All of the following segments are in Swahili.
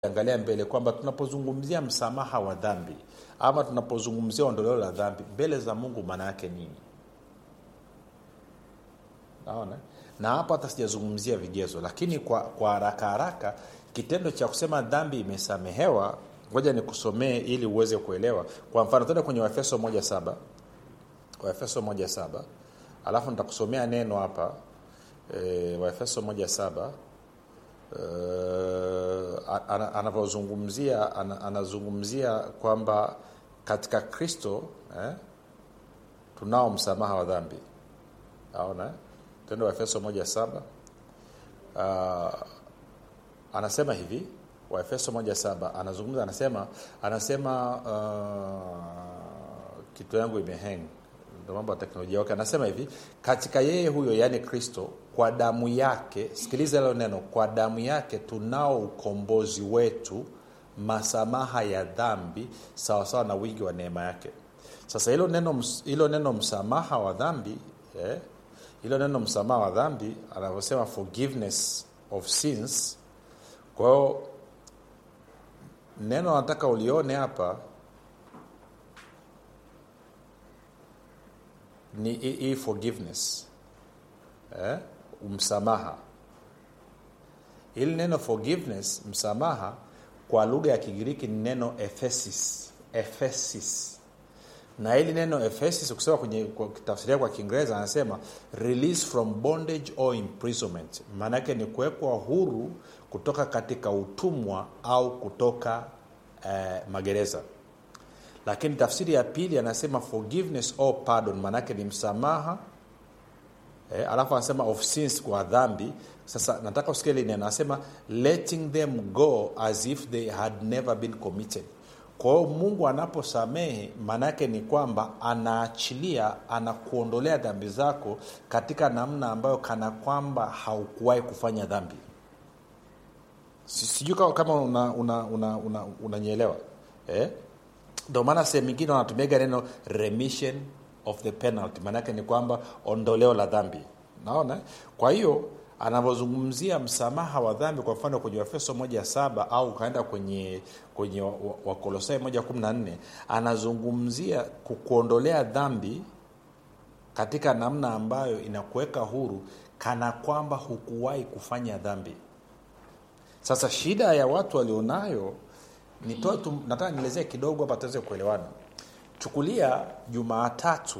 angalia mbele kwamba tunapozungumzia msamaha wa dhambi ama tunapozungumzia ondoleo la dhambi mbele za mungu maana yake nini naona na hapo hata sijazungumzia vigezo lakini kwa, kwa haraka haraka kitendo cha kusema dhambi imesamehewa ngoja nikusomee ili uweze kuelewa kwa mfano tuende kwenye waefeso moja saba waefeso moja saba alafu nitakusomea neno hapa e, waefeso moja saba uh, anavyozungumzia ana, anazungumzia kwamba katika kristo eh, tunao msamaha wa dhambi aona eh? tendo wa efeso moja saba uh, anasema hivi waefeso moja saba anazungumza anasema anasema uh, kitu yangu imeheng ndo mambo ya teknolojia wake okay. anasema hivi katika yeye huyo yaani kristo kwa damu yake sikiliza hilo neno kwa damu yake tunao ukombozi wetu masamaha ya dhambi sawasawa na wingi wa neema yake sasa hilo neno hilo neno msamaha wa dhambi eh, hilo neno msamaha wa dhambi anavyosema forgiveness of sins kwa hiyo neno nataka ulione hapa ni hii forgiveness eh? msamaha ili neno forgiveness msamaha kwa lugha ya kigiriki ni neno ephesis ephesis na hili neno ephesis ukisema kwenye tafsiria kwa kiingereza anasema release from bondage or imprisonment maana yake ni kuwekwa huru kutoka katika utumwa au kutoka eh, magereza lakini tafsiri ya pili anasema forgiveness or pardon maanaake ni msamaha eh, alafu anasema of sins kwa dhambi sasa nataka usikia hili neno anasema letting them go as if they had never been committed kwa hiyo mungu anaposamehe maanaake ni kwamba anaachilia anakuondolea dhambi zako katika namna ambayo kana kwamba haukuwahi kufanya dhambi sijui kama unanyelewa una, una, una, una eh? ndio maana sehemu ingine wanatumiaga neno remission of the penalty maanaake ni kwamba ondoleo la dhambi naona kwa hiyo anavyozungumzia msamaha wa dhambi kwa mfano kwenye wafeso moja saba au ukaenda kwenye kwenye wakolosai moja kumi na nne anazungumzia kukuondolea dhambi katika namna ambayo inakuweka huru kana kwamba hukuwahi kufanya dhambi sasa shida ya watu walionayo nitoe tu nataka nielezee kidogo hapa tuweze kuelewana chukulia jumaatatu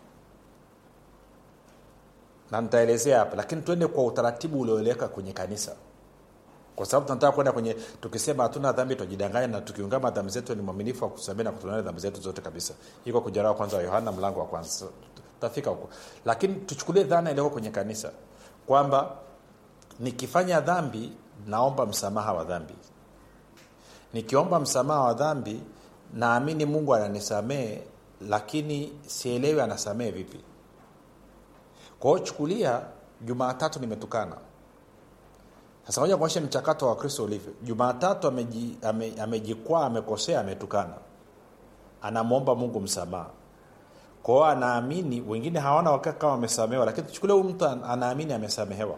na nitaelezea hapa lakini tuende kwa utaratibu ulioeleweka kwenye kanisa kwa sababu tunataka kwenda kwenye tukisema hatuna dhambi tujidanganya na tukiungama dhambi zetu ni mwaminifu wa kusamea na kutunana dhambi zetu zote kabisa iko kujarawa kwanza wa yohana mlango wa kwanza tutafika huko lakini tuchukulie dhana iliyoko kwenye kanisa kwamba nikifanya dhambi naomba msamaha wa dhambi nikiomba msamaha wa dhambi naamini mungu ananisamehe lakini sielewi anasamehe vipi kwa hiyo chukulia jumaatatu nimetukana sasa moja kuonyesha mchakato wa kristo ulivyo jumaatatu amejikwaa ame, ame amekosea ametukana anamwomba mungu msamaha kwao anaamini wengine hawana wakati kama wamesamehewa lakini tuchukulia huyu mtu anaamini amesamehewa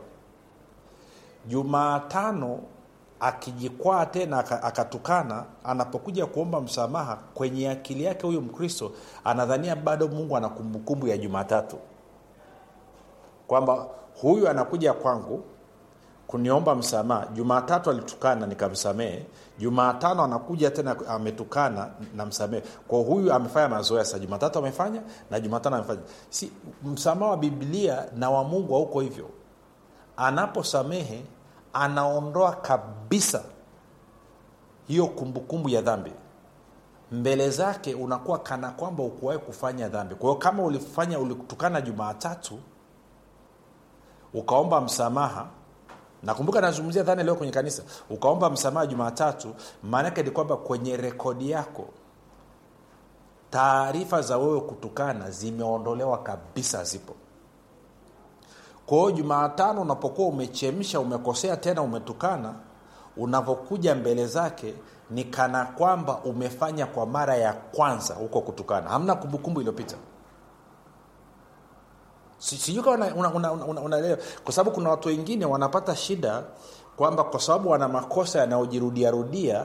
jumaatano akijikwaa tena akatukana anapokuja kuomba msamaha kwenye akili yake huyu mkristo anadhania bado mungu ana kumbukumbu ya jumatatu kwamba huyu anakuja kwangu kuniomba msamaha jumatatu alitukana nikamsamehe jumatano anakuja tena ametukana namsamehe kwa huyu amefanya mazoea sa jumatatu amefanya na jumatano amefanya si msamaha wa biblia na wa mungu hauko hivyo anaposamehe anaondoa kabisa hiyo kumbukumbu ya dhambi mbele zake unakuwa kana kwamba ukuwahi kufanya dhambi kwa hiyo kama ulifanya ulitukana jumaatatu ukaomba msamaha nakumbuka nazungumzia dhana leo kwenye kanisa ukaomba msamaha jumatatu maanake ni kwamba kwenye rekodi yako taarifa za wewe kutukana zimeondolewa kabisa zipo kwa hiyo jumaatano unapokuwa umechemsha umekosea tena umetukana unavyokuja mbele zake ni kana kwamba umefanya kwa mara ya kwanza huko kutukana hamna kumbukumbu iliyopita sijui kama unaelewa una, una, una, una kwa sababu kuna watu wengine wanapata shida kwamba kwa sababu wana makosa yanayojirudiarudia